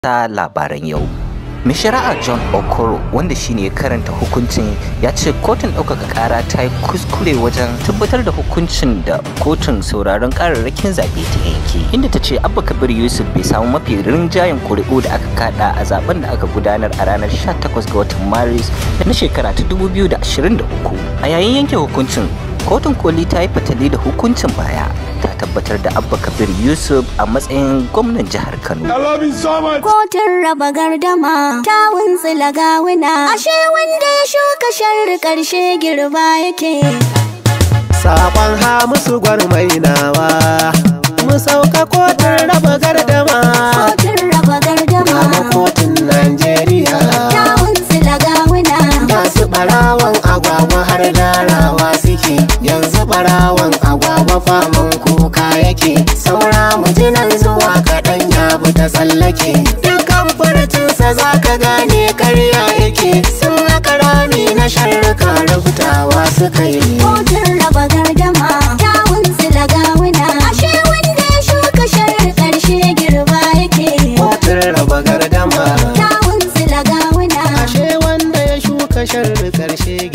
ta labaran yau. Mai shari'a John Okoro wanda shine ya karanta hukuncin ya ce kotun ɗaukaka ƙara ta yi kuskure wajen tabbatar da hukuncin da kotun sauraron ƙararrakin zaɓe ta yanke inda ta ce Abba Kabir Yusuf bai samu mafi rinjayen ƙuri'u da aka kada a zaben da aka gudanar a ranar 18 ga watan Maris na shekara ta 2023 a yayin yanke hukuncin kotun koli ta yi fatali da hukuncin baya ta tabbatar da abba kabir yusuf a matsayin gwamnan jihar kano Kotun raba gardama ta wuntsila gawuna ashe wanda ya shuka sharri karshe girba yake Sabon Hamisu gwarmainawa Mu sauka kotun raba gardama Kotun raba Kama gardama kotun Najeriya ta wuntsila gawuna Masu ɓarawan agwagwa har darawa suke Yanzu ɓarawan agwagwa faman kuka yake Saura mujinan zuwa kaɗan ya bi ta tsallake Dukkan furcinsa za ka gane karya yake Sun haka rami na sharruka rubutawa suka yi Kotun raba gardama ta wuntsila gawuna ashe wanda ya shuka sharri karshe girba yake Kotun raba gardama ta wuntsila gawuna Ashe wanda ya shuka sharri ƙarshe